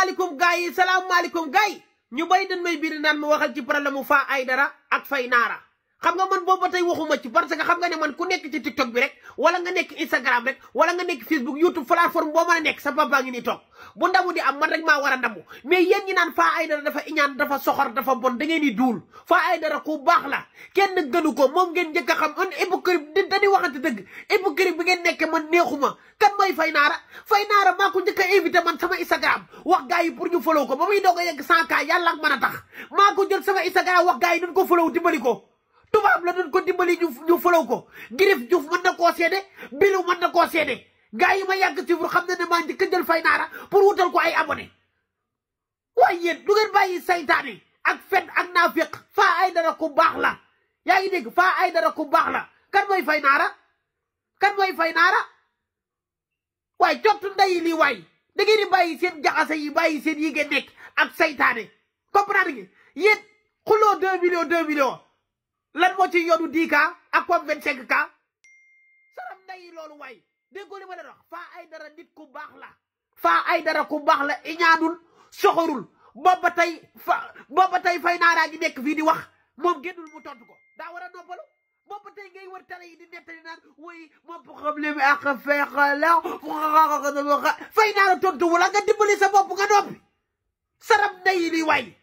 salaamaaleykum gars yi salaamaaleykum gars yi ñu bay dañ may biir naan ma waxal ci problème mu Faa Aydara ak Fay Naara xam nga man boobu ba tey waxuma ci parce que xam nga ne man ku nekk ci TikTok bi rek wala nga nekk Instagram rek wala nga nekk Facebook YouTube plateforme boo mën a nekk sa papa ngi nii toog bu ndamu di am man rek maa war a ndamu mais yéen ñi naan Faa Aydara dafa iñaan dafa soxor dafa bon da ngeen di duul Faa Aydara ku baax la kenn gënu ko moom ngeen njëkk a xam un hypocrite di dañuy waxante dëgg hypocrite bi ngeen nekkee man neexuma kan mooy Fay Naara Fay Naara maa ko njëkk a invité man sama Instagram wax gars yi pour ñu follow ko ba muy doog a yegg 100K yàlla ak mën a tax maa ko jël sama Instagram wax gars yi dañ ko follow dimbali ko tubaab la doon ko dimbali ñu ñu follow ko Girif Diouf mën na koo seede Bilu mën na koo seede gars yi ma yàgg ci xam na ne maa njëkk a jël Fay Naara pour wutal ko ay abonné waaye yéen du ngeen bàyyi saytaane ak fen ak naafiq Faa Aydara ku baax la yaa ngi dégg Faa Aydara ku baax la kan mooy Fay Naara kan mooy Fay Naara waaye cottu ndeyi lii waay da ngeen di bàyyi seen jaxase yi bàyyi seen yi ngeen nekk ak saytaane comprendre nga yéen xuloo deux millions deux millions lan moo ci yoonu dix k ak comme vingt cinq k saram ndeyi loolu waay déggoo li ma leen wax Faa Aydara nit ku baax la Faa Aydara ku baax la iñaanul soxorul booba tey fa booba tey Fay Naara gi nekk fii di wax moom génnul mu tontu ko daa war a noppalu booba tey ngay wër tale yi di nettali naan woy moom problème ak feexala Fay Naara tontu wala nga dimbali sa bopp nga noppi saram ndeyi li waay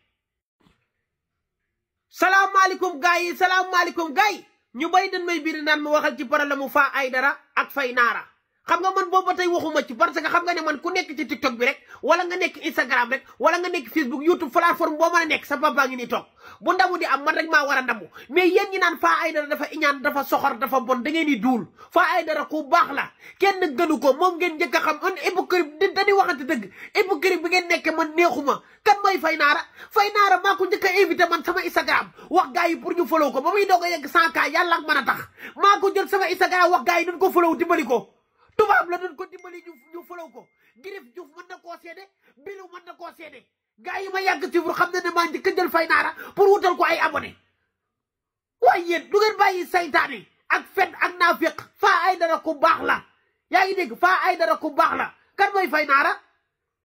salaamaaleykum gars yi salaamaaleykum gars yi ñu bay dañ may biir naan ma waxal ci problème mu Faa Aydara ak Fay Naara xam nga man boobu ba tey waxuma ci parce que xam nga ne man ku nekk ci TikTok bi rek wala nga nekk Instagram rek wala nga nekk Facebook YouTube plateforme boo mën a nekk sa papa ngi nii toog bu ndamu di am man rek maa war a ndamu mais yéen ñi naan Faa Aydara dafa iñaan dafa soxor dafa bon da ngeen di duul Faa Aydara ku baax la kenn gënu ko moom ngeen njëkk a xam un hypocrite di dañuy waxante dëgg hypocrite bi ngeen nekkee man neexuma kan mooy Fay Naara Fay Naara maa ko njëkk a invité man sama Instagram wax gars yi pour ñu follow ko ba muy doog a yegg 100K yàlla ak mën a tax maa ko jël sama Instagram wax gars yi dañ ko follow dimbali ko tubaab la doon ko dimbali ñu ñu follow ko Girif Diouf mën na koo seede Bilu mën na koo seede gars yi ma yàgg ci xam na ne maa njëkk a jël Fay Naara pour wutal ko ay abonné waaye yéen du ngeen bàyyi saytaane ak fen ak naafiq Faa Aydara ku baax la yaa ngi dégg Faa Aydara ku baax la kan mooy Fay Naara